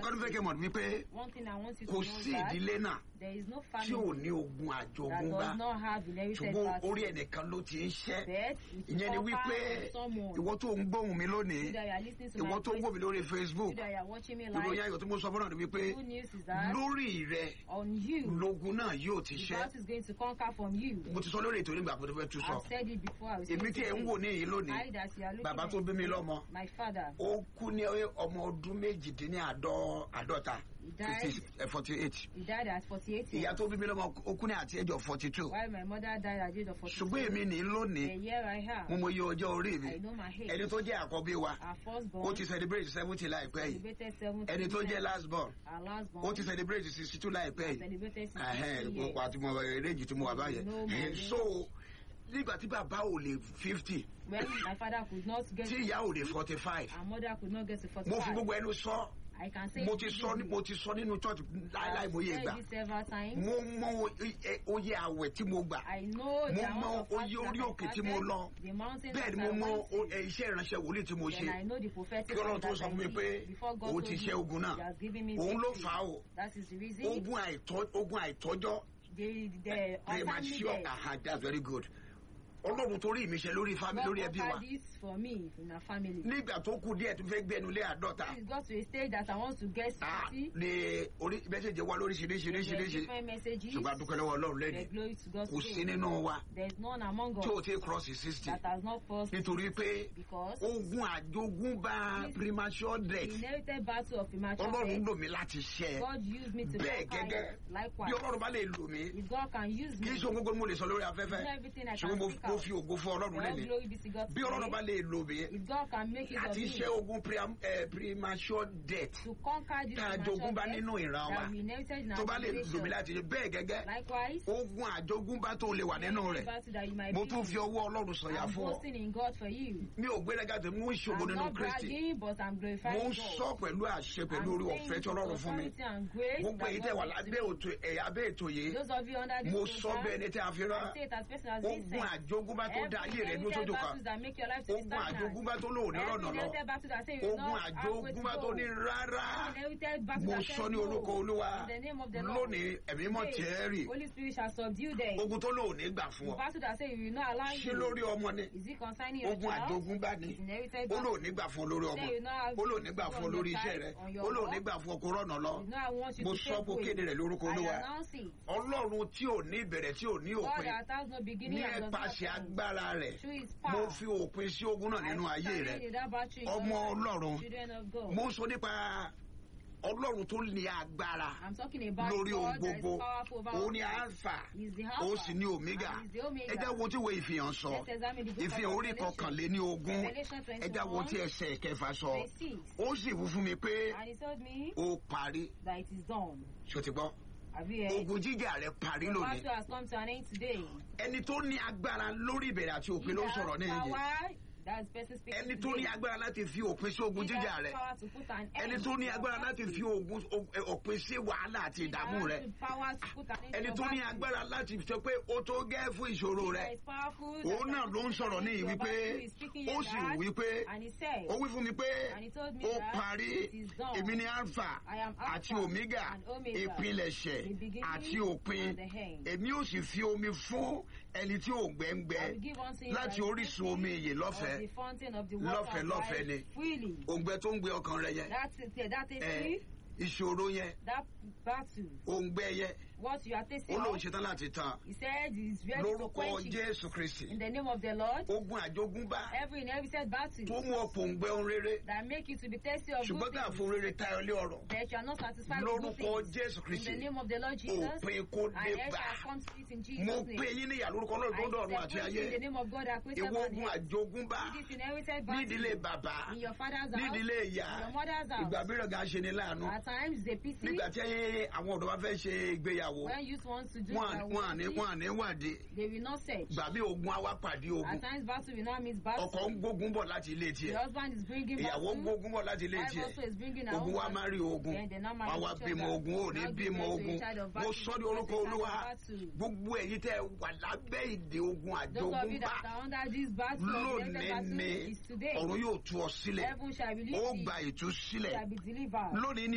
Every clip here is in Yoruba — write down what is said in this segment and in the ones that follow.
kan tó fẹ́ kẹ́ mọ̀ wípé One thing I want you to kò know sí is that ìdílé náà there is no tí ò family ní ogun that àjogúnbá does not have inherited ṣùgbọ́n battle. orí ẹnìkan ló ti ń ṣẹ́ But it will ìyẹn ni conquer wípé on someone. ìwọ tó ń gbóhùn mi lónìí You that you are listening to ìwọ my tó ń voice, wò mí lórí facebook you that you are watching me ìròyìn live, ayọ̀ tí mo sọ fọ́nà ni wípé good news is that lórí rẹ on you, lógun náà yóò ti the ṣẹ́ battle is going to conquer from you. mo ti sọ lórí ètò nígbà tó fẹ́ tú sọ I've said it before. I will say èmi it tí ẹ ń again. wò ní èyí lónìí I that you are looking bàbá at tó bí mi me, lọ́mọ my father, ó kú ní ọmọ ọdún méjìdínláàádọ́ta he died, forty eight he died at 48 ìyá years. tó bí mi lọ́mọ ó kú ní àti ẹjọ́ forty two While my mother died at the age of 42. ṣùgbọ́n èmi ní lónìí The year I mo have, mọ iye ọjọ́ orí mi I know my age. ẹni tó jẹ́ àkọ́bí wa Our ó firstborn ti celebrate seventy láìpẹ́ yìí celebrated 70 ẹni tó jẹ́ years. last born Our lastborn ó ti celebrate sixty two láìpẹ́ yìí celebrated 60 ẹhẹn years. gbogbo àti mo eréjì tí mo wà báyẹn No more. Ẹhẹn, so nígbà tí bàbá ò lè fifty When my father could not get tí ìyá ò lè forty five our mother could not get to mo fi 45. gbogbo ẹnu sọ I can say mo it ti sọ ní- easily. mo ti sọ nínú church láíláí I've mo yé said gbà it several times. mo mọ ẹ- oye àwẹ̀ tí mo gbà I know the mo amount mọ of fast oye that orí I òkè tí mo fasted, lọ the mountain bẹ́ẹ̀ that ni I mo mọ went to. o- ẹ, iṣẹ́ ìránṣẹ́ wòlíì tí mo Then ṣe I know the prophetic kí ọlọ́run word tó that sọ I fún mi did pé before God òun told ti me, ṣẹ́ ogun náà He has given me òun ló victory. fà á o That is the reason. ogun àìtọ́ ogun àìtọ́jọ́ The the untimely premature death. aha that's very good ọlọ́run torí mi ṣe lórí family God lórí ẹbí wa offered this for me in our family. nígbà tó kù díẹ̀ tó fẹ́ gbẹnu lé àádọ́ta It got to a stage that I want to get ah, sixty. ni orí mẹ́sẹ̀jì wa There are lóríṣiríṣiríṣiríṣi different messages. ṣùgbọ́n a dúpẹ́ lọ́wọ́ ọlọ́run The lẹ́nu glory to God. kò sí nínú wa There is none among tí o us ti cross sixty that has not crossed nítorí pé because ogun àjogúnbá This- premature the death inherited battle of premature ọlọ́run death. lò mí láti ṣẹ́ ẹ God used me to bẹ́ẹ̀ conquer gẹ́gẹ́ it. bí Likewise, ọlọ́run bá lè lò mí if God can use kì me, í ṣe ohun gbogbo ni mo lè sọ lórí afẹ́fẹ́ do everything I ṣùgbọ́n can mo speak mo out. fi ògo fún ọlọ́run All lẹ́nu glory be to God bí ọlọ́run bá today. lè lò mí If God can make it of láti me ṣẹ́ ogun pre- eh, premature death to conquer this tá a premature jogún bá death nínú ìran wa that we inherited in tó our bá lè lò mí generation. láti ṣe bẹ́ẹ̀ gẹ́gẹ́ Likewise, ogun àjogúnbá tó lè wà nínú any rẹ̀ battle that you might mo be tún in, fi ọwọ́ ọlọ́run sọ̀yà I'm fún ọ boasting in God for you. mi ò gbéraga tó mú ìṣògo I'm nínú not kristi bragging, but I'm mo glorifying ń sọ God. pẹ̀lú àṣẹ pẹ̀lú I'm orí saying ọ̀fẹ́ it tí with ọlọ́run fún mi authority and grace gbogbo that èyí God tẹ̀ wà gives to lábẹ́ me. òtò ẹ̀yà abẹ́ ètò yìí Those of you under this mo sọ bẹ́ẹ̀ program, ni tí a fi rán I say it as person as ogun listen. àjogúnbá tó dá ayé rẹ̀ dúró Every sójú kan battles that make your life to be ogun stagnant. àjogúnbá tó lò ní Every rọ̀nà lọ inherited battle that say you will ogun not halfway to àjogúnbá tó go. ní rárá Every inherited battle mo that sọ says ní no. orúkọ olúwa In the name of the Lord. lónìí ẹ̀mí mọ̀ Today, tiẹ̀ rì Holy Spirit shall subdue them. ogun tó lò ní gbà fún The ọ battle that say you will not allow ṣé you. lórí ọmọ ni Is it concerning your ogun child? àjogúnbá ni It's inherited ó battle. lò ní gbà fún ọ lórí ọmọ Say you not have ó lò ní gbà fún ọ on lórí your iṣẹ́ side, rẹ on your ó lò work. ní gbà fún ọkọ rọ̀nà lọ You know I want you mo to sọ take pé way. kéde rẹ̀ lórúkọ I olúwa announce it. ọlọ́run tí ò ní ìbẹ̀rẹ̀ tí ò ní God òpin that has no beginning ní and does not ẹ̀pàṣẹ end. agbára rẹ̀ Through his mo power. fi òpin sí ogun náà nínú I ayé stand rẹ̀ in that battle in ọmọ your life, ọlọ́run Children of God. mo ń sọ nípa ọlọ́run tó ní agbára I'm talking about lórí ohun God that is gbogbo powerful over òun all ni things. alpha He's the ó Alpha sì ní omega and he's the Omega. ẹ já wo tí wo ìfihàn sọ Let's examine the book of ìfihàn orí Revelation. kọkànléní ogún Revelation 21, ẹ já wo tí ẹsẹ̀ kẹfà sọ verse 6. ó sì wú fún mi pé And he told me ó parí that it is done. ṣó ti gbọ́ Have you heard? ogun jíjà rẹ̀ parí The lónìí battle has come to an end today. ẹni tó ní agbára lórí ìbẹ̀rẹ̀ àti òpin ló ń sọ̀rọ̀ ní He has ìyẹn power, That's the person speaking ẹni tó ní today. agbára láti fi òpin sí ogun He jíjà has rẹ power to put an end ẹni tó ní to agbára your láti battle. fi ogun o- ẹ, òpin sí wàhálà àti He ìdààmú has rẹ the power to put an end to ẹni your tó ní battle. agbára láti sọ pé ó tó gẹ́ fún ìṣòro He rẹ that is powerful, that òun can náà ló ń put an sọ̀rọ̀ end ní to your wípé battle. He is speaking ó here sì that, wípé and he said, ó wí fún mi pé And he told me ó that parí it is done. èmi ní alpha I am Alpha àti omega and Omega, ìpilẹ̀ṣẹ̀ the beginning àti òpin and the end. èmi ò sì fi omi fún ẹni tí ò gbẹ́ngbẹ́ I will give unto him láti that is orísun thirsty omi ìyè of lọ́fẹ̀ẹ́ the fountain of the water Lọ́fẹ̀ẹ́, of lọ́fẹ̀ẹ́ life ni. freely. òǹgbẹ tó ń gbé ọkàn rẹ yẹn That's it. That is ẹ it. ìṣòro yẹn That battle. òǹgbẹ yẹn What you are ó tasting lóun of, ṣetán láti tàn he said is ready to lórúkọ quench it. jésù kristi In the name of the Lord, ogun àjogúnbá every inherited battle tó mú ọ̀pọ̀ òǹgbẹ ohun rere that make you to be thirsty of ṣùgbọ́n good tá a things, fún rere tayọ lé ọ̀rọ̀ that you are not satisfied with good lórúkọ things. jésù In kristi the name of the Lord Jesus, òpin kó and dé it bá shall come to it in mo Jesus' pè name. yín níyà lórúkọ ọlọ́run tó I dọ̀run àti separate ayé you in the name of God that created ìwọ man ogun and earth. àjogúnbá This inherited nídìílé battle bàbá in your father's house, nídìílé ìyá in your mother's house. ìgbà mìíràn gan ṣe ni láàánú At times they pity nígbà tí àwọn ọ̀dọ́ bá fẹ́ ṣe ìgbéyàwó when youth wants to do wọn their wọn àní work, wọn àní wádìí they will not search. gbà bí ogun àwa pàdé ogun At times battle will not meet battle. ọkọ ń gbógun bọ̀ láti ilé The tiẹ̀ husband is bringing ìyàwó ń battle. gbógun bọ̀ láti ilé Wife tiẹ̀ also is bringing her ogun own wa battle. máa rí ogun Then they now marry wọn wá each bímọ other. ogun ò ní Now give bímọ birth to a ogun child of mo battle. sọ ní Because orúkọ a child of olúwa battle. gbogbo èyí tẹ wà lábẹ́ ìdè ogun Those of you àjogúnbá that are under this battle, of lónìí inherited battle ni is today. ọ̀run yóò tú ọ sílẹ̀ Heaven shall release ó thee, gba ìtúsílẹ̀ shall be delivered. lónìí ni o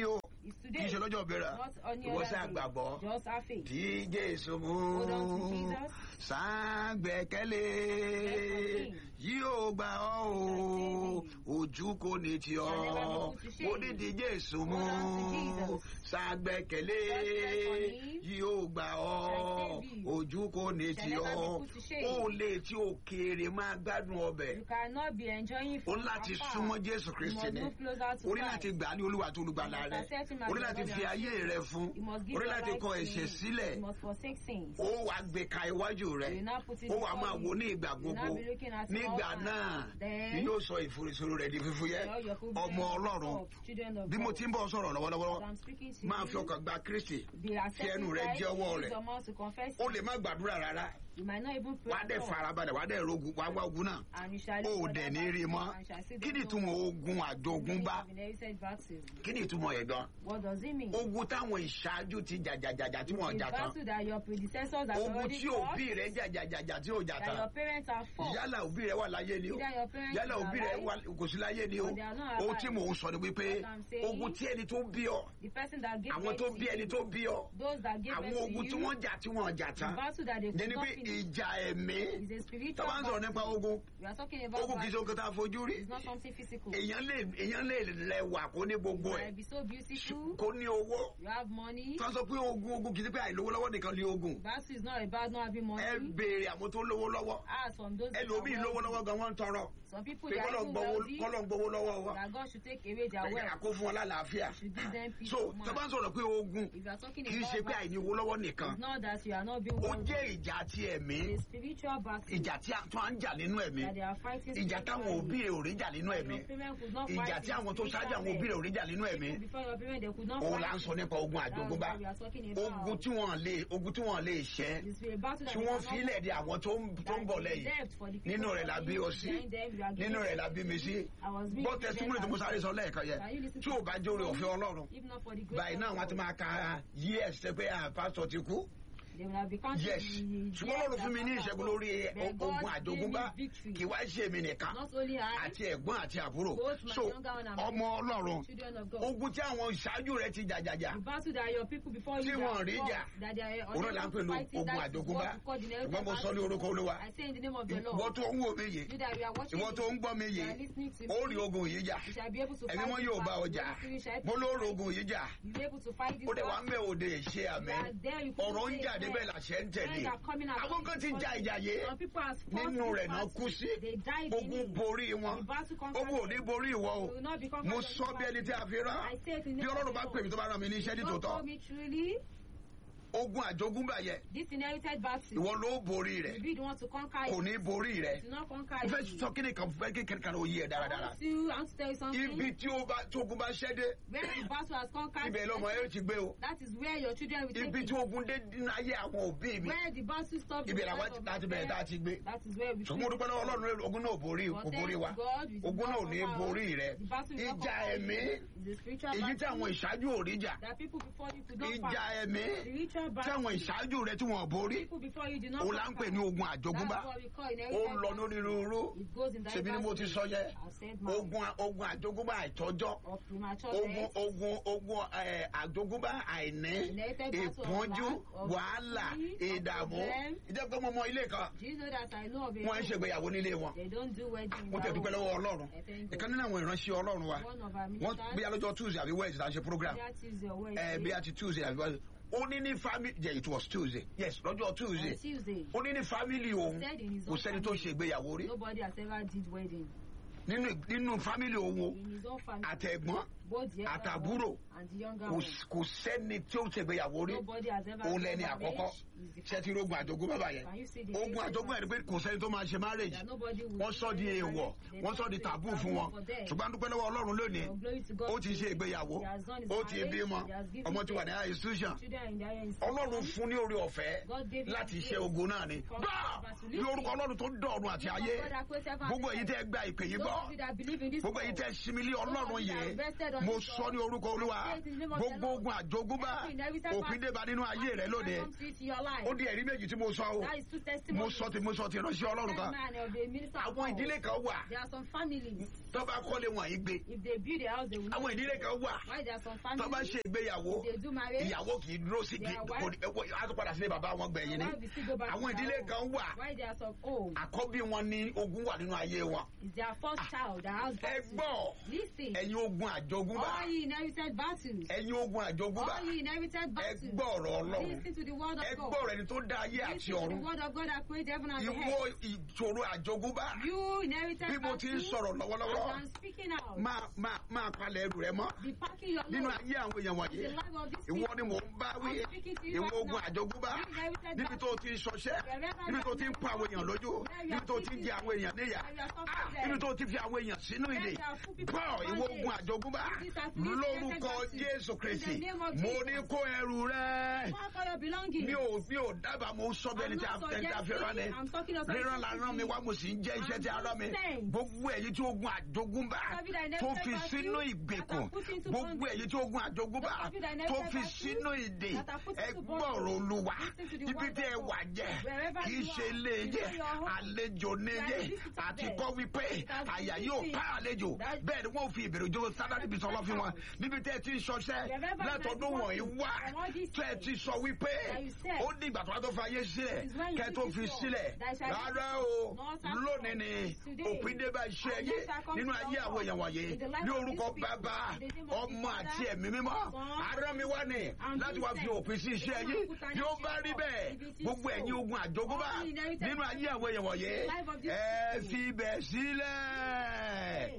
It's kì í today. ṣe lọ́jọ́ bẹ̀rẹ̀ Not any ìwọ other sí day. àgbàgbọ́ Just have faith. tí jésù mú Hold on to Jesus. sáàgbẹ́kẹ̀lé Let him. yóò gbà ọ́ o ojú kò ní tì ọ́ Shall never be put to shame. mo ní tí jésù mú Hold on to Jesus. sáàgbẹ́kẹ̀lé Just rest on him. yóò gbà ọ́ Shall save you. ojú kò ní Shall tì never be ọ́ put to shame. ó lè tí òkèèrè máa gbádùn ọbẹ̀ You cannot be enjoying o from ní láti afar. súnmọ́ jésù You kristi must ni move closer to o ní Christ. láti gbà á ní olúwa tó olùgbàlà You rẹ must accept him as o ní your láti Lord fi and ayé Savior. rẹ fún You must give o ní your láti life kọ to ẹ̀ṣẹ̀ him. sílẹ̀ You must forsake sins. ó wàá gbé ka iwájú rẹ You now put it ó wàá before máa you. wo ní ìgbà You gbogbo now be looking at nígbà all times. náà Then- ni yóò sọ ìforísoro rẹ di fífúyẹ́ All your problems ọmọ ọlọ́run of children of bí mo God. ti ń bọ̀ sọ̀rọ̀ As lọ́wọ́lọ́wọ́ I'm speaking to máa you, fi ọkàn gba kristi be fi accepting ẹnu rẹ Christ, jẹ́wọ́ use rẹ̀ your mouth to confess ó him. lè má gbàdúrà rárá You might not even pray wàá dẹ̀ at all. farabalẹ̀ wàá dẹ̀ rogun wàá wá ogun náà And you shall ó live for dẹ̀ that ní rí battle, mọ́ and shall see kí the ni Lord. ìtumọ̀ ogun àjogúnbá Meaning of inherited battle. kí ni ìtumọ̀ yẹn gan What does it mean? ogun táwọn ìṣáájú ti jàjàjàjà tí wọ́n It's jà tán battle that your predecessors have ogun already tí fought, òbí rẹ jàjàjàjà tí ò jà that tán your parents have fought. yálà òbí rẹ wà láyé ni o Either your parents yálà are òbí rẹ alive, wà- kò sí láyé ni o or they are not ohun alive. tí mò ń sọ ni wípé What I'm saying- ogun tí ẹni tó bí ọ The person that gave àwọn birth tó to bí ẹni you, tó bí ọ those that gave àwọn birth to ogun tí you, wọ́n jà tí wọ́n jà the tán battle that they jẹ́ could ni not pé finish ìjà ẹ̀mí is a spiritual tó bá ń sọ̀rọ̀ battle. nípa ogun We are talking about ogun kì í ṣe battle. ohun kan tá a fojú rí It's not something physical. èèyàn lè èèyàn lè lẹ́wà kó ní gbogbo You ẹ̀ might be so beautiful. kó ní owó You have money. tó sọ pé ogun ogun kì í ṣe pé àìlówó lọ́wọ́ nìkan ní ogun Battle is not about not having money. ẹ béèrè àwọn tó lówó lọ́wọ́ Ask from those that ẹlòmíì are lówó wealthy. lọ́wọ́ gan wọ́n ń tọrọ Some people pé they are kọ́lọ̀ ń even gbowó wealthy. kọ́lọ̀ ń gbowó lọ́wọ́ wa That God should take away their ẹ̀yà wealth. kó fún wọn lálàáfíà Should give them peace so of tó bá ń mind. sọ̀rọ̀ pé ogun If you are talking kì í ṣe about pé battle, àìní owó lọ́wọ́ nìkan it's not that you are not being ó wealthy. jẹ́ ìjà ti ẹ̀mí It's a spiritual battle ìjà tí a- tó à ń jà nínú ẹ̀mí that they are fighting ìjà táwọn òbí spiritually. rẹ̀ ò rí jà nínú ẹ̀mí Your parents could not ìjà fight tí in àwọn tó ṣáájú àwọn spiritual òbí rẹ̀ ò realm. rí jà nínú ẹ̀mí People before your parents, they could not òun là ń fight. sọ nípa ogun That's àjogúnbá what we are talking about. ogun tí wọ́n lè ogun tí wọ́n lè ṣẹ́ It's a battle that tí they wọ́n cannot filẹ̀ di àwọn tó ń tó ń bọ̀ lẹ́yìn Left for the people nínú rẹ̀ la bí ọ sí behind them, you are nínú giving rẹ̀ la bí mi sí I was being gbọ́ tẹsítímọ́nì tó mo sáré sọ lẹ́ẹ̀kan yẹn Can you listen tí to ò bá jóore òfin ọlọ́run If not for the grace báyìí of náà wọ́n ti God, máa ka years tẹ pé ah, pásítọ̀ ti kú they will have become yes the- ṣùgbọ́n ọlọ́run fún mi ní ìṣẹ́gun lórí Then God ogun gave àjogúnbá me victory. kì wá ṣe èmi nìkan Not only I, àti ẹ̀gbọ́n àti àbúrò Both my so younger one and my ọmọ ọlọ́run children of God. ogun tí àwọn ìṣáájú rẹ ti jàjàjà The battle that your people before Tí you wọ́n that rí fought, jà. that they are òun náà là ń pè unable to ní fight it, ogun that is àjogúnbá what we call the inherited ìwọ́n mo sọ ní battle. orúkọ olúwa I say in the name of the ìwọ́n Lord, tó ń wò mí yìí you that you are watching ìwọ́n me, tó ń gbọ́ mi you yìí are listening to ó rí me, ogun yìí jà you shall be able to ẹni fight wọn this yóò bá battle. ọjà Holy Spirit shall mo ló fight. rí ogun yìí jà You be able to fight this ó dẹ̀ wá ń battle. bẹ̀ òde ṣe àmì You are there, you ọ̀rọ̀ ń couldn't jà say débẹ̀ amen. làṣẹ ń tẹ̀lé Men are coming out. àwọn kan ti ja ìjà yé Some people have fought nínú this rẹ̀ náà battle. kú sí They died in ogun it. borí wọn The battle conquered ogun ò ní them. borí ìwọ o They will not become mo conquered sọ by bí ẹni tí a fi rán I say it in bí the name ọlọ́run of bá the pè mí tó bá rán mi ní iṣẹ́ ní God tòótọ́ told me truly, ogun àjogúnbá yẹ this inherited battle, ìwọ ló borí rẹ̀ you be the one to conquer kò it. ní borí rẹ̀ Do not conquer mo fẹ́ it. sọ kí ni kan fẹ́ kí kẹ́kẹ́ kan ó yé ẹ I dáradára want to, I want to tell you something. ibi tí ó bá tí ogun bá ṣẹ́ dé Where the battle has conquered, ibẹ̀ lọ́mọ ẹ ti gbé o that is where your children will take ibi it. tí ogun dé nínú ayé àwọn òbí mi Where the battle stops, ibẹ̀ the làwọn life of láti your bẹ̀rẹ̀ tá a parents, ti gbé that is where we ṣùgbọ́n mo dúpẹ́ lọ́wọ́ ọlọ́run rẹ̀ ogun náà borí kò borí wa ogun náà ò ní borí rẹ̀ ìjà ẹ̀mí èyí tí àwọn ìṣáájú ò rí jà That people before you could not ìjà fight. ẹ̀mí Spiritual tí battle. àwọn ìṣáájú rẹ̀ tí wọ́n borí People before you did not òun là ń pè ní ogun àjogúnbá That's what we call ó inherited lọ battle. lónírúurú It goes in ṣèbí ni mo ti diverse sọ yẹ ways. I've said my ogun ogun àjogúnbá àìtọ́jọ́ of premature ogun death. ogun ogun ẹ, àjogúnbá àìní Inherited battle of ìpọ́njú lack, of wàhálà disease, of ìdààmú problem. ìjọba ọmọ ọmọ ilé kan Do you know that I know of a wọ́n ń home, ṣègbéyàwó nílé wọn They don't do wedding. mo tẹ̀ dúpẹ́ lọ́wọ́ ọlọ́run I thank God. ìkan nínú àwọn ìránṣẹ́ ọlọ́run wa One of our wọ́n ministers, bí alọ́jọ́ tuesday àbí wednesday àṣẹ program that is your way. ẹ bí a ti tuesday àbí wednesday ó ní ní family yeah it was tuesday yes lọ́jọ́ tuesday On Tuesday, ó ní ní family òun said in his kò own sẹ́ni tó ṣe ìgbéyàwó rí nobody has ever did wedding. nínú nínú family òun o In his own family, àtẹ̀gbọ́n both the elder àtàbúrò one and the younger kò one. s- kò sẹ́ni tí ó ṣe ìgbéyàwó rí Nobody has ever òun done lẹ́ni marriage. àkọ́kọ́ He's the ṣe ti rogun àjogún bàbá yẹn Can you see the ogun inherited àjogún ẹ̀ ni pé kò sẹ́ni tó máa ṣe marriage that nobody will wọ́n sọ di do èèwọ̀ marriage. They wọ́n sọ don't di say tàbú taboo fún wọn for them. ṣùgbọ́n dúpẹ́ lọ́wọ́ ọlọ́run lónìí Oh, glory to God. ó ti ṣe ìgbéyàwó He has done his ó ti marriage. bímọ He has given ọmọ ti wà ní birth. high institution Children in the higher institution. ọlọ́run fún ní orí ọ̀fẹ́ God gave him láti grace ṣe ogun náà ni from gbà God to ní live orúkọ in. ọlọ́run tó dọ̀run àti ayé God that created heaven and gbogbo èyí earth. tẹ́ gba ìpè yìí Those gbọ́ of you that believe in this gbogbo èyí God, tẹ́ sinmi lé those of ọlọ́run you that yìí invested on and mo this sọ God. ní orúkọ olúwa I say it in the name of the gbogbo Lord. ogun àjogúnbá Every inherited òfin battle. débà nínú ayé rẹ lóde Come to it in your life. ó di ẹ̀rí méjì tí mo sọ o That is two mo testimonies. sọ ti mo sọ ti ránṣẹ́ ọlọ́run kan man of the minister of àwọn God. ìdílé kan wà There are some families. tó bá kọ́lé wọn yìí gbé If they build a house, they will not. àwọn ìdílé kan wà Why there are some tó bá families. ṣe ìgbéyàwó If they do marriage. ìyàwó kì í dúró sí Their kò wife- á tún padà sílé bàbá wọn gbẹ̀yìn ni Why we still go back to àwọn their ìdílé home? kan wà Why there are some old. àkọ́bí wọn ní ogun wà nínú ayé wọn It's their first child that has ẹ battle. gbọ́ Listen. ẹ̀yin ogun àjogúnbá All ye inherited battles. ẹ̀yin ogun àjogúnbá All ye inherited ẹ battles. gbọ́ ọ̀rọ̀ ọlọ́run Listen to the word ẹ of gbọ́ God. ọ̀rọ̀ ẹni tó dá ayé àti Listen to the ọ̀run word of God that created heaven and the ìwọ earth. ìṣòro àjogúnbá You inherited bí mo ti ń battles. sọ̀rọ̀ lọ́wọ́lọ́wọ́ As I'm speaking out. máa máa máa palẹ̀ ẹrù rẹ mọ́ Be packing your nínú load. ayé àwọn èèyàn wọ̀nyí The life of these ìwọ people. ni mò ń bá wí I'm speaking to you ìwọ right ogun now. àjogúnbá You inherited níbi tó o ti ń ṣọṣẹ́ níbi tó o ti ń pa àwọn èèyàn lójú níbi tó o ti ń jẹ àwọn èèyàn níyà Ah, níbi tó o ti fi àwọn èèyàn sínú ìdè bọ́ ìwọ ogun àjogúnbá lórúkọ Jésù Kristi mo ní kó ẹrù rẹ Pack all your belongings. mi ò mi ò dábàá mo sọ bẹ́ẹ̀ ni tí a fẹ́ tí a fi rán ni I'm talking of ríran la rán mi wá mo sì ń jẹ́ iṣẹ́ tí a rán mi gbogbo èyí tí ogun àjogúnbá tó fi sínú ìgbèkùn gbogbo èyí tí ogun àjogúnbá tó fi sínú ìdè ẹ gbọ́rọ̀ olúwa ibi tí ẹ wà jẹ́ kì í ṣe ilé yẹ àlejò ní yẹ àti kọ́ wípé àyà yóò pa àlejò bẹ́ẹ̀ ni wọ́n fi ìbẹ̀rù jó sádàdì bí sọlọ́ fi wọn níbi tí ẹ ti ń ṣọṣẹ́ látọdún wọ̀nyí wá tí ẹ ti sọ wípé ó ní ìgbà tó wá tó fi ayé sílẹ̀ kẹ́ tó fi sílẹ̀ rárá o lónìí ni òpin dé bá iṣẹ́ yé nínú ayé àwọn èèyàn wọ̀nyí ní orúkọ bàbá ọmọ àti ẹ̀mí mímọ́ ará mi wá ní láti wá fi òpin sí iṣẹ́ yé bí ó bá rí bẹ́ẹ̀ gbogbo ẹ̀yin ogun àjogúnbá nínú ayé àwọn èèyàn wọ̀nyí ẹ fi bẹ̀ sílẹ̀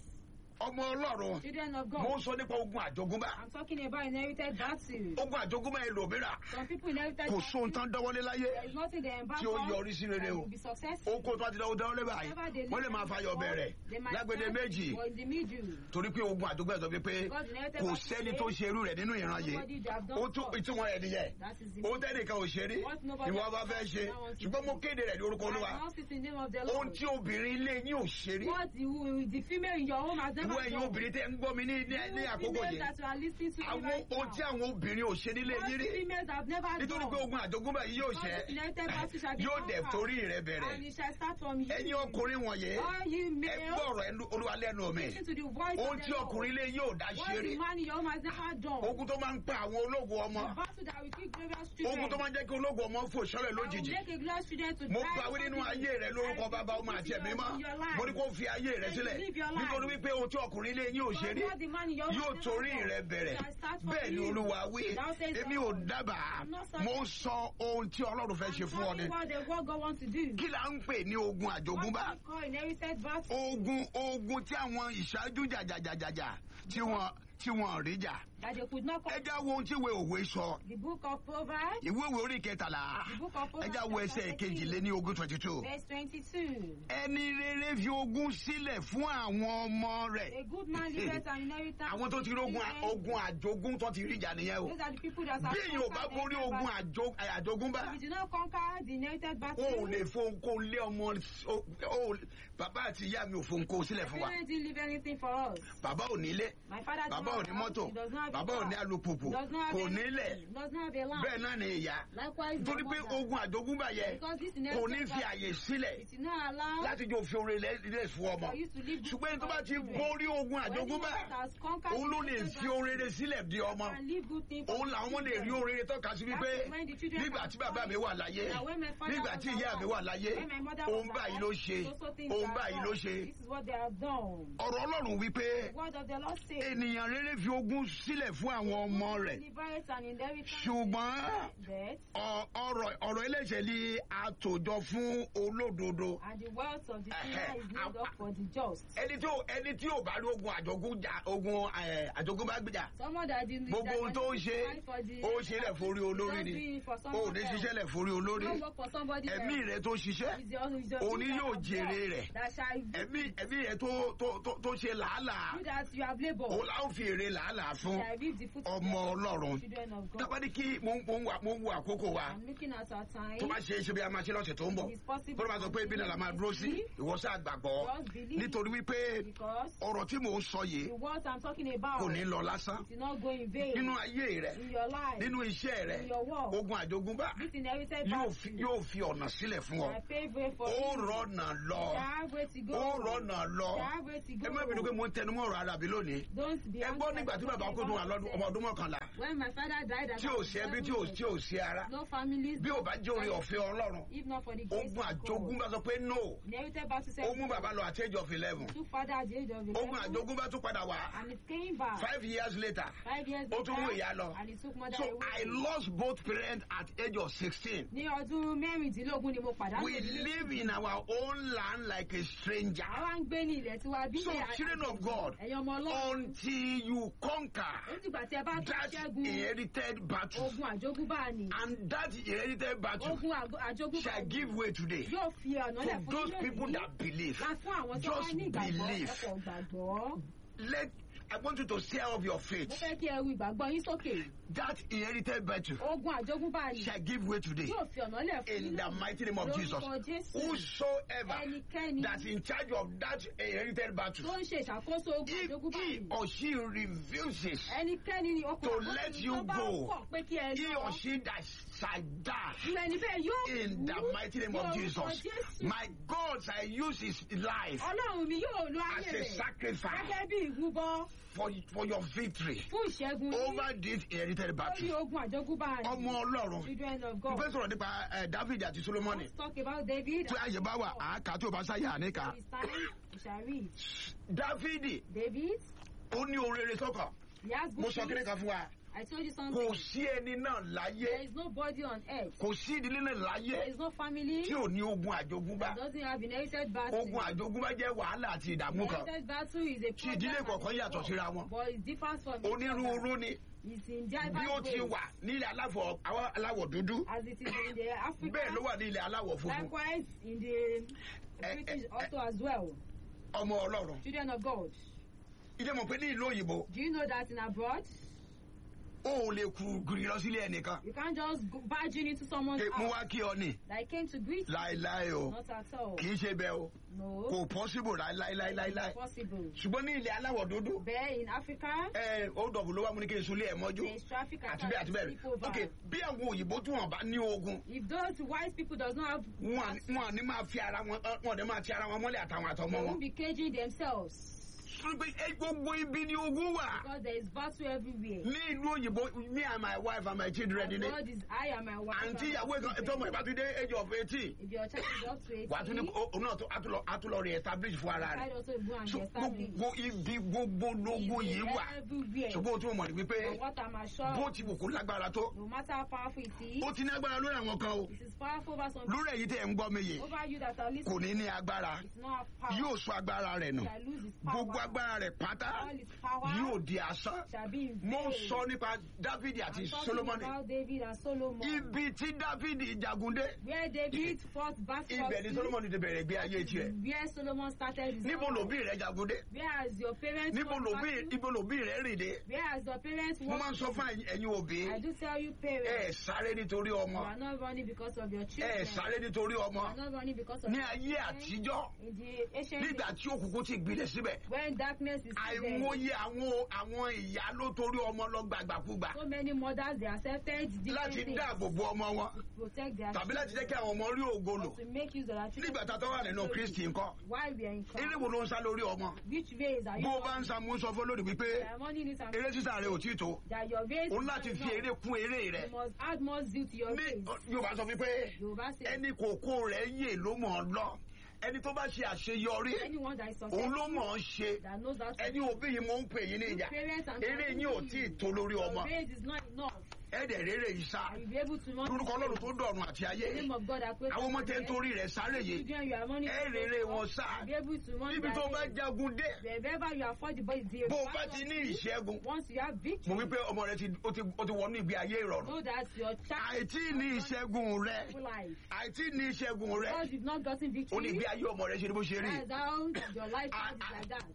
ọmọ ọlọ́run Children of mo God. sọ nípa ogun àjogúnbá I'm talking about inherited battles. ogun àjogúnbá ẹlòmíràn Some people inherited kò battles. sóhun tán dánwọ́lé láyé There is nothing they embark tí ó on yọrí sí rere that o will be successful. oko tó a ti dáwọ́ dáwọ́lé báyìí wọ́n lè máa fayọ̀ bẹ̀rẹ̀ They might lágbèdè start méjì or in the middle. torí pé ogun àjogúnbá ẹ̀ sọ pé God inherited kò battles sẹ́ni today. tó ṣe irú rẹ̀ nínú ìran yìí Nobody that have done ó tún so. ìtumọ̀ rẹ̀ nìyẹn That is the ó tẹ́nìkan ò ṣe rí What nobody ìwọ has bá fẹ́ done, ṣe that one is ṣùgbọ́n mo the- kéde rẹ̀ ní orúkọ I olúwa announce it in the name of the ohun Lord. tí obìnrin ilé yín ò ṣe rí What the, the female in your home has never ìwọ ẹ̀yin done. obìnrin tẹ́ ń gbọ́ mi ní ní ní You àkókò females yìí that you are listening to me àwọn right ohun tí now. àwọn obìnrin ò ṣe nílé What yín rí females have never nítorí pé done. ogun àjogúnbá yìí yóò ṣẹ God united battle shall be yóò dẹ̀ conquered. torí rẹ̀ bẹ̀rẹ̀ And it shall start from you. ẹ̀yin ọkùnrin wọ̀nyí All you ẹ males, gbọ́rọ̀ ẹnu olúwa lẹ́nu mi listen to the voice ohun of tí the Lord. ọkùnrin ilé yóò dá What ṣe rí the man in your home has never done. ogun tó máa ń pa àwọn ológun ọmọ The battle that will kill glorious ogun children. tó máa ń jẹ́ kí ológun ọmọ fò sọ́lẹ̀ that will lójijì make a glorious children to mo die pa wí nínú suddenly. ayé rẹ lórúkọ I bàbá ọmọ speak àti to ẹ̀mí your- mọ́ your life. mo ní kó fi ayé rẹ Say sílẹ̀ you live your life. nítorí wípé ohun tí ọkùnrin ilé yín ò ṣe rí What the man in your home yóò has torí never rẹ done. bẹ̀rẹ̀ Shall start from bẹ́ẹ̀ ni you. olúwa wí Thou says èmi the ò Lord. dábàá I'm not saying- mo sọ ohun tí ọlọ́run fẹ́ ṣe I'm fún ọ ni telling what the what God wants to do. kí la ń pè ní ogun What àjogúnbá we call inherited battle. ogun ogun tí àwọn ìṣáájú jàjàjàjàjà tí wọn tí wọn rí jà That they could not ẹ come. já wo ohun tí ìwé òwe sọ The book of Proverbs, ìwé òwe orí kẹtàlá the book of ẹ Proverbs, já wo chapter ẹsẹ̀ 13, kejìlé ní ogún twenty two. verse 22. ẹni rere fi ogún sílẹ̀ fún àwọn ọmọ rẹ̀. A good man leaveth an inheritance. àwọn tó ti rí ogun Children. ogun àjogún tó ti rí ìjà nìyẹn o. Those are the people that have bí èèyàn ò bá conquered borí the ogun inherited àjò- àjogúnbá battle. If you do not conquer the inherited battle, o ò lè fohùn kó lé ọmọ o- o- bàbá àti ìyá mi ò fohùn kó sílẹ̀ fún wa. parents didn't leave anything for us. bàbá ò nílé My father does bàbá not ò have ní a house, mọ́tò he does not have a bàbá ò ní car, alùpùpù he does not have kò anything, nílẹ̀ he does not have a land. bẹ́ẹ̀ náà ni ìyá. Likewise, my torí pé mother. ogun àjogúnbá yẹ Because this kò ní inherited fi battle, àyè sílẹ̀ it is not allowed láti jẹ́ òfin orin lẹ́ fún ọmọ. for you to live good ṣùgbọ́n ẹni tó bá ti children. borí ogun When àjogúnbá the has conquered òun ló the lè inherited fi orin battle, rere sílẹ̀ di ọmọ. can live good things for òun the làwọn lè rí children. orin rere tọ́ka sí wípé That's when the children nígbà can tí bàbá mi find wà láyé that when my father nígbà was tí ìyá mi alive, wà láyé when my mother òun was báyìí alive, ló ṣe those are things òun they have báyìí ló done. ṣe. This is what they have done. ọ̀rọ̀ ọlọ́run wípé The word of the Lord says, ènìyàn rere fi ogún sílẹ̀ fún àwọn ọmọ rẹ̀ Levites and inheritance ṣùgbọ́n death, ọ- ọ̀rọ̀ ọ̀rọ̀ ẹlẹ́ṣẹ̀ ni àtòjọ fún olódodo. and the wealth of the sinner Eh, is eh, made up for the just. ẹni tí ò ẹni tí ò bá rí ogun àjogún jà ogun ẹ̀, àjogún bá gbìjà Someone that didn't gbogbo that ohun tó ń was ṣe fight for the- ó ṣe lẹ̀ forí olórí Just ni doing it for ó someone ní else. ṣiṣẹ́ lẹ̀ forí olórí Don't work for somebody ẹ̀mí else. rẹ̀ tó ṣiṣẹ́ It's your- it's your òní you that yóò have jèrè worked, rẹ̀ That shall ẹ̀mí ẹ̀mí rẹ̀ tó tó tó tó ṣe làálàá you that you have labored. òun láwọn fi jèrè làálàá fún shall reap the fruit of ọmọ their ọlọ́run children of God. tábàdí kí mo ń- mo ń wà- mo ń wo àkókò wa I'm looking at our time. tó bá ṣe é ṣe bí a máa ṣe lọ́sẹ̀ tó ń bọ̀ It's possible bó ló máa sọ pé ibi náà la máa dúró sí ìwọ́sẹ̀ àgbàgbọ́ Just believe. nítorí wípé Because ọ̀rọ̀ tí mò ń sọ yìí the words I'm talking about kò ní lọ lásán did not go in vain nínú ayé rẹ in your life. nínú iṣẹ́ rẹ In your work. ogun àjogúnbá This inherited yóò battle fi yóò fi ọ̀nà sílẹ̀ fún ọ I pave way for ó you. rọ̀nà lọ You have way to go. ó rọ̀nà lọ You have way to ẹ má bínú pé go. mo ń tẹnumọ́ ọ̀rọ̀ arábí lónìí Don't be ẹ gbọ́ angry nígbà tí about bàbá kó tó wà lọ́dún ọmọ ọdún mọ́kànlá When my father died at tí ò sí ẹbí tí ò tí ò sí ara no families. bí ò bá jẹ́ orí ọ̀fẹ́ ọlọ́run If not for the grace ogun of God. àjogúnbá sọ pé no Inherited battle said ó mú bàbá lọ at age of eleven took father at the age of 11 ogun àjogúnbá tún padà wá and it came back five years later five years ó tún mú later ìyá lọ and it took mother so away. I lost both parents at age of sixteen. ní ọdún mẹ́rìndínlógún ni mo pàdánù We ìdílé live in our own land like a stranger. àwa ń gbé ní ilẹ̀ tiwa bí So, ilẹ̀ children of God, ẹ̀yin ọmọ ọlọ́run Until you conquer ó dìgbà tí ẹ bá tó that ṣẹ́gun inherited battle, ogun àjogúnbá ni and that inherited battle ogun àgbo- àjogúnbá shall give way today yóò fi ọ̀nà lẹ̀ to fún those ilé people yìí that believe. láti fún àwọn tó bá Just ní ìgbàgbọ́ believe. ẹ̀kọ́ gbàgbọ́ Let I want you to stir up your mo faith. fẹ́ kí ẹ ru ìgbàgbọ́ yín sókè That inherited battle ogun àjogúnbá ni shall give way today yóò fi ọ̀nà lẹ̀ fún in ilé the mighty name of Jesus. lórúkọ jésù Whosoever ẹnikẹ́ni that's in charge of that inherited battle, tó ń ṣe ìṣàkóso ogun if àjogúnbá he ni or she refuses ẹnikẹ́ni ni To ọkùnrin let you tó bá go. kọ̀ pé kí ẹ he lọ or she that shall die irú ẹni bẹ́ẹ̀ yóò in the kú mighty name ní of orúkọ Jesus. Jésù. My God shall use his life ọlọ́run mi yóò lo as ayé a rẹ̀ sacrifice gẹ́gẹ́ bí ìrúbọ for, for your victory fún ìṣẹ́gun yín over this inherited lórí battle. ogun àjogúnbá rẹ̀ Ọmọ Ọlọ́run. children of Mo God. fẹ́ sọ̀rọ̀ nípa eh, David àti Solomoni. Let's talk about David. Tí àyè bá wà, àáká tí ò bá sáyà àníkà. It's time we shall read. Dávidi, David, ó ní orere sọ́kàn. he has Mo good sọ kíní things. kan fún wa. I told you Kò something. sí ẹni náà There láyé. is nobody on earth. Kò sí ìdílé náà There láyé is no family tí ò ní ogun àjogúnbá. that doesn't have inherited battle. Ogun àjogúnbá jẹ́ wàhálà àti ìdààmú kan. Inherited battle is a Tí ìdílé problem kọ̀ọ̀kan yàtọ̀ and síra wọn. But it differs from each other. Onírúurú ni It's in bí ó diverse ti ways. wà nílẹ̀ aláfọ̀ àwọn aláwọ̀ dúdú. As it is in the Africa. Bẹ́ẹ̀ ló wà ní ilẹ̀ aláwọ̀ funfun. Likewise in the Eh, British eh, also as well. Ọmọ Ọlọ́run. Children of God. Ìjẹ́ mọ̀ pé ní ìlú òyìnbó, Do you know that in abroad, ó ò lè kú gírí lọ sílé ẹnìkan. you can't just go barging into someone's Pé mo house wá kí ọ ni. that came to greet you? Láéláé o. Not at all. Kì í ṣe bẹ́ẹ̀ o. No. Kò pọ́síbò láéláéláéláé. It's possible. Ṣùgbọ́n ní ilẹ̀ aláwọ̀ dúdú, There in Africa, ẹ ó dọ̀bù ló wá mú ní kí n sunlé ẹ̀ mọ́jú. there is traffic Àti bẹ́ẹ̀ àti attack. bẹ́ẹ̀. Sleep over. Ok, bí àwọn òyìnbó tí wọ́n bá ní ogun, If those white people does not have, wọn à ní- wọn à ní máa fi ara wọn, wọn ò ní máa ti ara wọn mọ́lẹ̀ àtàwọn àtọmọ they wọn. won't be caging themselves Sọ pé ẹ gbogbo ibi ni ogun wà. because there is battle everywhere. ní ìlú òyìnbó me and my wife and my children nílé God is I and my wife. àǹtí and ìyàwó my ìkan children. tọmọ ìbá tún dé age of eighteen If your child is up to 18, wà á tún ní ó- òun náà tó- á tún lọ- á tún lọ re establish fún ara child rẹ̀ also go and so be established. gbogbo ibi gbogbo lógún yìí wà everywhere. ṣùgbọ́n o tún mọ̀ ní wípé But what am I sure? bó ti wò kó lágbára tó No matter how powerful it is, ó ti ní agbára lórí àwọn kan o it is powerful over some people. lórí èyí tẹ̀ ń gbọ́ mi yìí Over you that are kò listening, ní ní agbára it's not have power. yóò sọ agbára rẹ̀ nù shall lose its power. gbogbo agbára rẹ̀ pátá All its power yóò di asán shall be in mo vain. sọ nípa Dávidi àti I'm talking Solomoni about David and Solomon. ibi tí Dávidi jagun dé Where David fought battle. ibẹ̀ ni Solomoni ti bẹ̀rẹ̀ gbé ayé tiẹ̀ Where Solomon started his níbo own lòbí life. rẹ̀ jagun dé Where has your parents níbo fought lòbí battle? ibo lòbí rẹ̀ rìn dé Where has your parents mo máa ń walked? sọ fún ẹ̀yin- ẹ̀yin òbí I do tell you ẹ parents, sáré nítorí you ọmọ are not running because of your ẹ children. sáré nítorí You ọmọ are not running because of ní your ayé children. àtijọ́ In the ancient nígbà days, tí òkùnkùn ti gbilẹ̀ síbẹ̀ when darkness is still there, àìmọye àwọn àwọn ìyá ló torí ọmọ lọ gbàgbàkúgbà so many mothers they accepted different láti things dáàbò bo ọmọ wọn to protect their tàbí láti jẹ́ children, kí àwọn ọmọ rí ògo lò or to make use of their children. nígbà tá a tọ́ wà nínú Kristi ńkọ́ Why we are in eré Christ? wo ló ń sá lórí ọmọ Which ways are you bó o bá ń running? sa mú sọ fún lórí wípé There are money in it and eré sísá rẹ ò tí tó that your race òun is láti not fi eré enough. kún eré rẹ You must add more zeal to your ní race. Yorùbá sọ wípé Yorùbá say ẹni kòkó rẹ̀ yè ló mọ̀ ọ́ lọ ẹni tó bá ṣe àṣeyọrí anyone that is òun ló successful mọ̀ ọ́ ṣe that knows that ẹni òbí yìí mo ń pè yín ní ìjà parents and eré yín ò tí ì tó lórí your ọmọ race is not enough. ẹ̀ẹ́dẹ̀ rere yìí sá And you'll be able to run lórúkọ this ọlọ́run race. tó dọ̀run àti ayé The name of God that created àwọn ọmọ tẹ́ ń the torí rẹ̀ sáré yìí children you are running ẹ to rere for, wọn sá you'll be able to run níbi that tó bá race. jagun dé Wherever you are for the boys, the bó o bá battle ti of ní peace, ìṣẹ́gun once you have mo victory, wí pé ọmọ rẹ ti ó ti ó ti wọnú ìgbé ayé ìrọ̀rùn know that your child àìtí ní ìṣẹ́gun rẹ is life. àìtí ní ìṣẹ́gun rẹ Because you've not gotten ó ní victory, ìgbé ayé ọmọ rẹ ṣe ni bó ṣe rí that is how your life Ah, is ah. like that.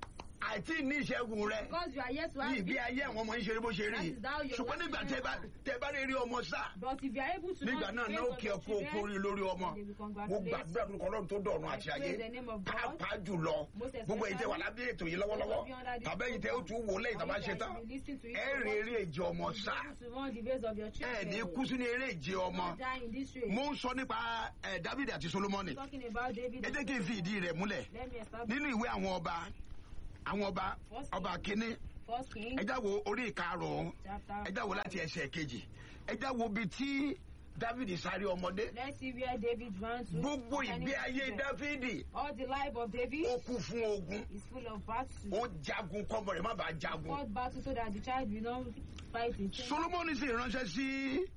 àìtí ní ìṣẹ́gun rẹ Because you are yet to have ìgbé ayé àwọn ọmọ yín ṣe rí bó ṣe rí That is how your ṣùgbọ́n life nígbà is tẹ bá going tẹ bá rí rí ọmọ sá But if you are able to nígbà not náà pray náà for kí your ẹ kó children, okòrí lórí ọmọ they will mo congratulate gbàdúrà lórúkọ ọlọ́run tó dọ̀run àti I ayé pray in the name of God. pàápàá jùlọ Most gbogbo èyí tẹ wà lábẹ́ ètò yìí lọ́wọ́lọ́wọ́ Those of you under this tàbí èyí tẹ ó tún wò lẹ́yìn tàbá ṣe tán You listen to it ẹ for rí what? eré ìje ọmọ You sá able to run the race of your ẹ ní children. kú sínú eré ìje ọmọ Not die in this race. mo ń sọ nípa ẹ David àti Solomoni Talking about David. ẹ and jẹ́ kí n fi ìdí rẹ̀ múlẹ̀ Let me establish nínú ìwé àwọn ọba àwọn ọba ọba kínní First King ẹ já wo orí ìkarùn-ún chapter. ẹ já wo láti ẹsẹ̀ kejì ẹ já wo ibi tí David sáré ọmọdé Let's see where David ran to. gbogbo ìgbé ayé David. Dáfídì All the life of David ó kú fún ogun is full of battles. ó jagun kọ́mọ rẹ̀ má bàa jagun Fought battle so that the child will not fight in shame. Solomoni sì ránṣẹ́ sí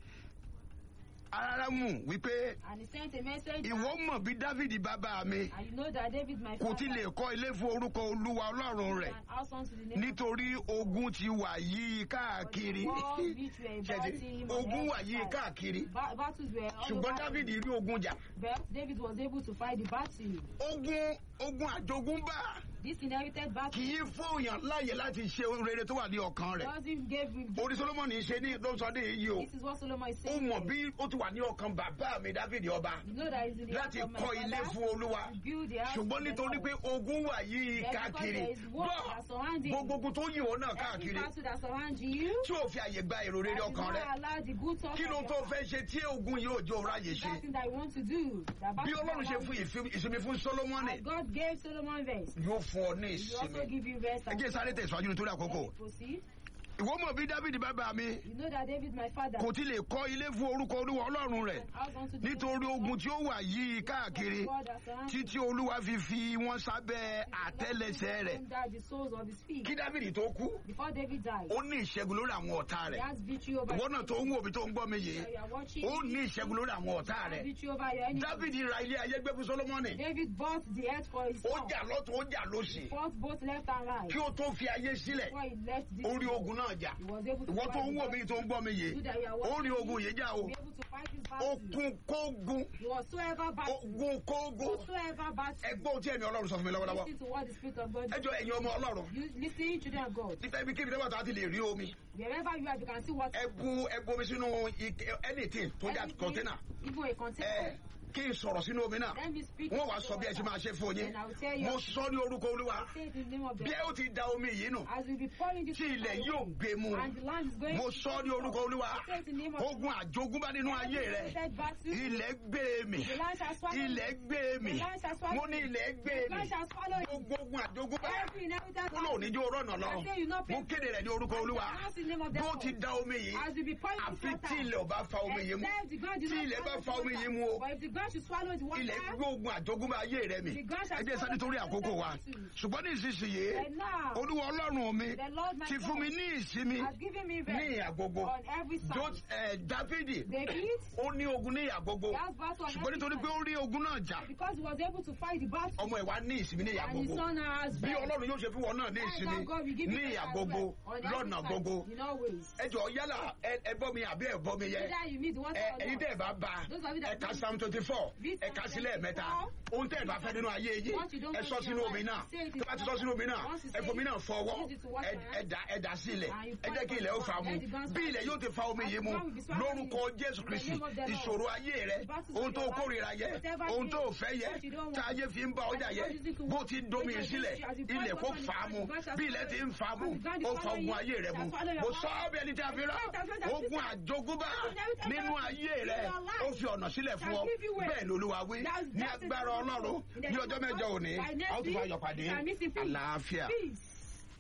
Arárámù wípé And he sent a message. ìwọ mọ̀ bí Dáfídì bàbá mi And you know that David, my kò father, tí lè kọ́ ilé fún orúkọ Olúwa Ọlọ́run rẹ̀ an house unto the name nítorí ogun ti wà yí of káàkiri the war which were Ṣẹ̀dí, fighting him on ogun wà every yí side. káàkiri Ba- battles were all ṣùgbọ́n over Dáfídì him. rí ogun jà But David was able to fight the battle. ogun ogun àjogúnbá This inherited battle kì í fóòyàn láàyè láti ṣe ohun rere tó wà ní ọkàn rẹ̀ doesn't give him. orí Solomoni ṣe ní lọ́sọdún yìí o This is what Solomon is ó saying. mọ̀ bí ó ti wà ní ọkàn bàbá mi Dáfídì ọba You know that it's in the heart láti of my kọ́ ilé father fún Olúwa to build the house ṣùgbọ́n of the nítorí Lord. pé ogun wà yí Then because káàkiri there is war bọ́ that surround him. gbogbo ogun tó yí òun náà Every káàkiri battle that surrounds you. tí ò fi àyè gba èrò rere that is ọkàn not rẹ̀ allow the good thoughts kí ló of tó your fẹ́ ṣe tí ogun yóò jó ráyè ṣe that thing that you want to do. That bí battle Ọlọ́run ṣe that fún ìfi- ìsinmi fún Solomoni as God gave Solomon rest. yóò fún ọ ní He will also ìsinmi give you rest. ẹ jẹ́ sáré tẹ̀síwájú nítorí àkókò Let me proceed. ìwọ mọ̀ bí Dáfídì bàbá mi You know that David, my father, kò tí lè kọ́ ilé fún orúkọ Olúwa Ọlọ́run rẹ̀ house unto the nítorí ogun tí ó wà yí káàkiri God that surrounds him. títí Olúwa fi fi wọ́n sábẹ́ àtẹ́lẹsẹ̀ rẹ̀ Under the soles of his feet. kí Dáfídì tó kú Before David died, ó ní ìṣẹ́gun lórí àwọn ọ̀tá he rẹ̀ has victory over ìwọ náà tó ń wò mí tó ń gbọ́ mi yìí You are watching. ó ní ìṣẹ́gun lórí àwọn ọ̀tá He has rẹ̀ victory over your enemies. Dáfídì ra ilé ayé gbé fún Sólómọ́nì David bought the earth for his ó son. jà lọ́tún ó jà lósì Fought both left and right. kí ó tó fi ayé sílẹ̀ Before he left this ó rí world, ogun náà jà he was able to ìwọ tó fight ń the wò mí tó ń gbọ́ mi yìí battle that you are ó rí watching. ogun yìí jà o Be able to fight his ó battle. kún kógun Whatsoever battle. ogun kógun Whatsoever battle. ẹgbọ́n tí ẹ̀mí Ọlọ́run sọ fún mi lọ́wọ́lọ́wọ́ Listen to what the Spirit of God ẹjọ́ ẹ̀yin ọmọ Ọlọ́run You listen, children of God. nípa ibi kíbi tẹ́wọ́ tó a ti lè rí omi Wherever you are, you can see what. ẹbu ẹbu omi sínú ike- anything tó jà anything, container Even a ẹ container. kí n sọ̀rọ̀ sínú omi náà Let me speak. wọ́n wá to sọ bí ẹ ṣe water. máa ṣe fún yín And I will tell you. mo sọ ní orúkọ Olúwa Say it in the name of the bí ẹ ó ti da omi yìí nù As we be pouring this tí ilẹ̀ water yóò away, gbé mu and the land is going mo to sọ ní orúkọ Olúwa Say it in the name of ogun àjogúnbá nínú ayé rẹ Said battle. ilẹ̀ gbé mi The land shall swallow. ilẹ̀ gbé mi The land shall swallow. mo ní ilẹ̀ gbé The mi land shall swallow. it. gbogbo ogun àjogúnbá Every inheritance. kúlò níjó rọ̀nà lọ I say you not pay. mo kéde rẹ̀ ní orúkọ Olúwa Announce the name of the bó Lord. ti da omi yìí As we be pouring this àfi water. tí ilẹ̀ ò bá fa omi yìí mu Except the ground did tí not ilẹ̀ bá swallow fa the omi water. yìí mu o But if the ground should swallow the water. ilẹ̀ gbé ogun àjogúnbá ayé rẹ mi The ground shall ẹ jẹ́ sáré torí àkókò wa ṣùgbọ́n ní ìsinsìnyí And now, Olúwa Ọlọ́run mi the Lord my ti fún mi God ní ìsinmi has given me ní rest ìhà gbogbo on every side. Jo- eh, Dáfídì David, ó ní ogun ní ìhà gbogbo he has battle on ṣùgbọ́n every nítorí pé side. ó rí ogun náà jà Because he was able to fight the battle. ọmọ ẹ̀ wá ní ìsinmi ní ìhà And his gbogbo son has bí rest. Ọlọ́run yóò ṣe fún wọn náà ní That is ìsinmi how God will give you ní rest ìhà as gbogbo well, on every lọ́nà side, gbogbo In all ways. ẹ jọ yálà ẹ- ẹ bọ́ mi àbí ẹ bọ́ mi yẹ Whether you meet the water ẹ or ẹyin not. tẹ́ ẹ bá bá Those of you that ẹ̀ka don't- psalm twenty four Read ẹ̀ka Psalm sílẹ̀ mẹ́ta 24. ohun tẹ́ ẹ bá fẹ́ nínú ayé yìí What you don't ẹ want sọ in sínú your omi life, náà say it in tó bá ti your sọ sínú omi náà Once you ẹ say fomi it, náà fọwọ́ use it to wash ẹ your ẹ dà ẹ dà sílẹ̀ And you ẹ jẹ́ kí ilẹ̀ ó fa mu Let the ground bí ilẹ̀ yóò ti fa omi yìí mu The ground will be swallowed lórúkọ in Jésù the Kristi name of the Lord. ìṣòro ayé rẹ The battles ohun of tó your life, kórìíra yẹ whatever ohun it tó is, fẹ́ yẹ what you don't tá want. ayé fi ń bá ọjà yẹ As you go bó ti domi As you sílẹ̀ go to- ilẹ̀ kó as you fà á mu go to- bí ilẹ̀ ti ń fà á mu as you go to- ó fa ogun ayé rẹ mu Shall follow your mo heart. sọ ọ́ bí ẹni tí a fi rán ogun àjogúnbá nínú ayé rẹ ó fi ọ̀nà sílẹ̀ fún ọ bẹ́ẹ̀ lolúwa wí ní agbára ọlọ́run ní ọjọ́ mẹ́jọ òní a ó tún fa ayọ̀ pàdé àlàáfíà. Peace.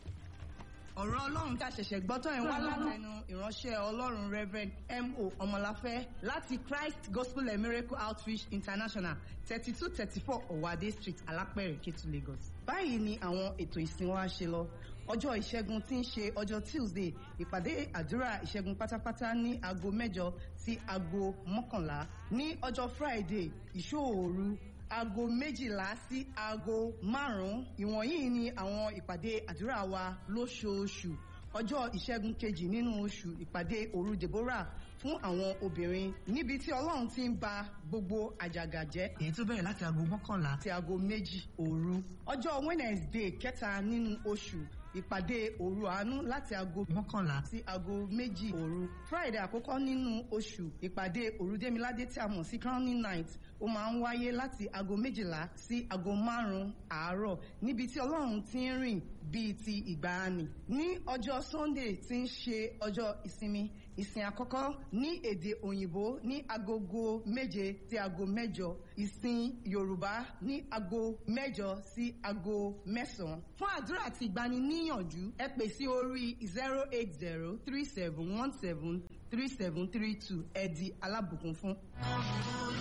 ọ̀rọ̀ ọlọ́run tá a ṣẹ̀ṣẹ̀ gbọ́ tán ẹ̀ wá látẹnu ìránṣẹ́ ọlọ́run reverend mo ọmọláfẹ́ láti christ gospel and miracle outreach international thirty two thirty four ọ̀wádé street alápẹ̀rẹ̀ kétu lagos. báyìí ni àwọn ètò ìsìn wa ṣe lọ ọjọ́ ìṣẹ́gun tí ń ṣe ọjọ́ tuesday ìpàdé àdúrà ìṣẹ́gun pátápátá ní aago mẹ́jọ sí aago mọ́kànlá ní ọjọ́ friday ìṣòòru aago méjìlá sí aago márùn-ún ìwọ̀nyí ni àwọn ìpàdé àdúrà wa lóṣooṣù ọjọ́ ìṣẹ́gun kejì nínú oṣù ìpàdé òru deborah fún àwọn obìnrin níbi tí ọlọ́run ti ń ba gbogbo àjàgà jẹ́ èyí tó bẹ̀rẹ̀ láti aago mọ́kànlá àti aago méjì òru ọjọ́ wednesday kẹta nínú oṣù ìpàdé òru àánú láti aago mọ́kànlá sí aago méjì òru friday àkọ́kọ́ nínú oṣù ìpàdé òru démiládé tí a mọ̀ sí crowning night ó máa ń wáyé láti aago méjìlá sí aago márùn-ún àárọ̀ níbi tí ọlọ́run ti ń rìn bíi ti ìgbàanì ní ọjọ́ sunday tí ń ṣe ọjọ́ ìsinmi ìsìn àkọ́kọ́ ní èdè òyìnbó ní agogo méje sí aago mẹ́jọ ìsìn yorùbá ní aago mẹ́jọ sí aago mẹ́sàn-án fún àdúrà àti ìgbaniníyànjú ẹ pè sí orí zero eight zero three seven one seven three seven three two ẹ di alábùkún fún.